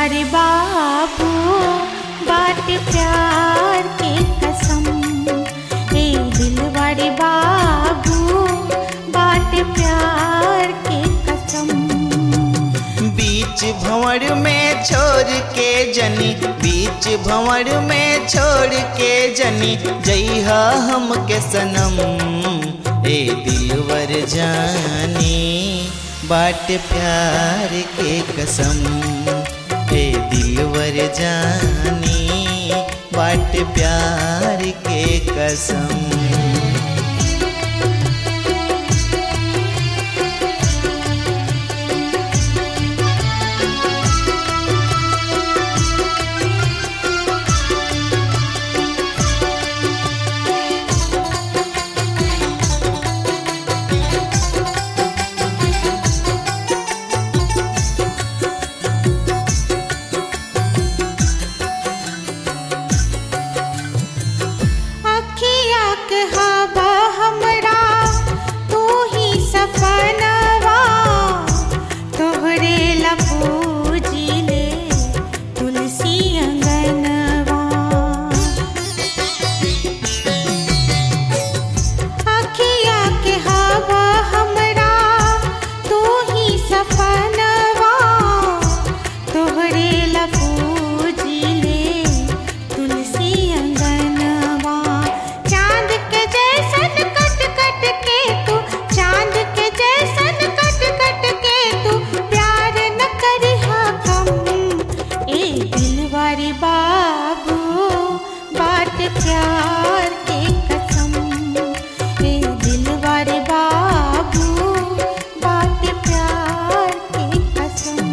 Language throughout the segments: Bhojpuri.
दिलवारे बाबू बात प्यार के कसम ए दिलवारे बाबू बात प्यार के कसम बीच भंवर में छोड़ के जनी बीच भंवर में छोड़ के जनी जइहा हमके सनम ए दिलवर जानी बाट प्यार के कसम ए दिलवर जानी बाट प्यार के कसम अखिया के हवा हमरा तू ही सपनवा तोहरे ला पूजिले तुलसी अंगनवा अखिया के हवा हमरा तू ही सपनवा तोहरे ला पूजिले तुलसी अंगनवा चांद के जैसन कट कट के तू चांद के जैसन कट कट के तू प्यार न करिहा कम ए दिलवारी बाबू बात प्यार के कसम ए दिलवारे बाबू बात प्यार के कसम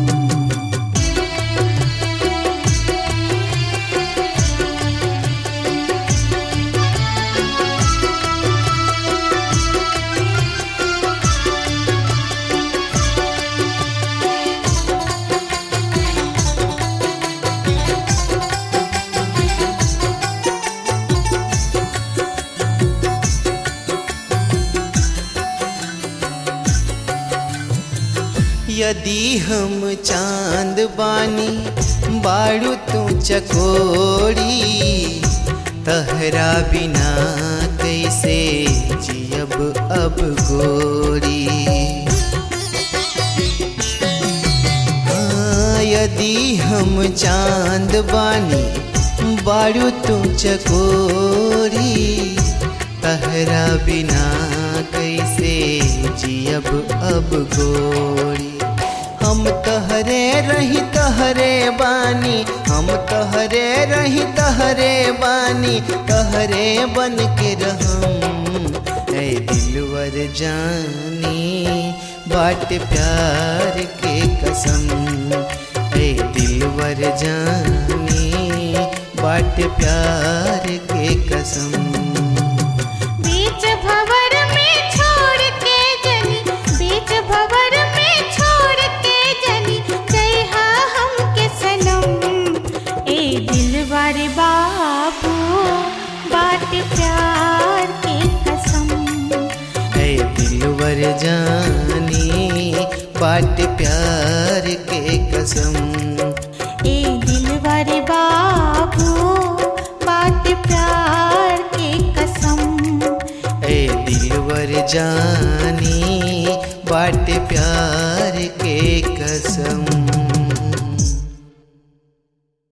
यदि हम चांद बानी बाड़ू तू चकोरी तहरा बिना कैसे जियब अब गोरी हाँ, यदि हम चांद बानी बाड़ू तू चकोरी तहरा बिना कैसे जियब अब गोरी हम तहरे रही तहरे बानी हम तहरे रही तहरे बानी तहरे बन के रहम ऐ दिलवर जानी बाट प्यार के कसम ऐ दिलवर जानी बाट प्यार के कसम बीच भंवर में छोड़ के जनी बीच भंवर में छोड़ के जनी जइहा हमके सनम ए दिलवारे बाबू बात प्यार के कसम है दिलवर जानी बाट प्यार के कसम ए दिलवारे बाबू बात प्यार के कसम है दिलवर जानी बाट प्यार के कसम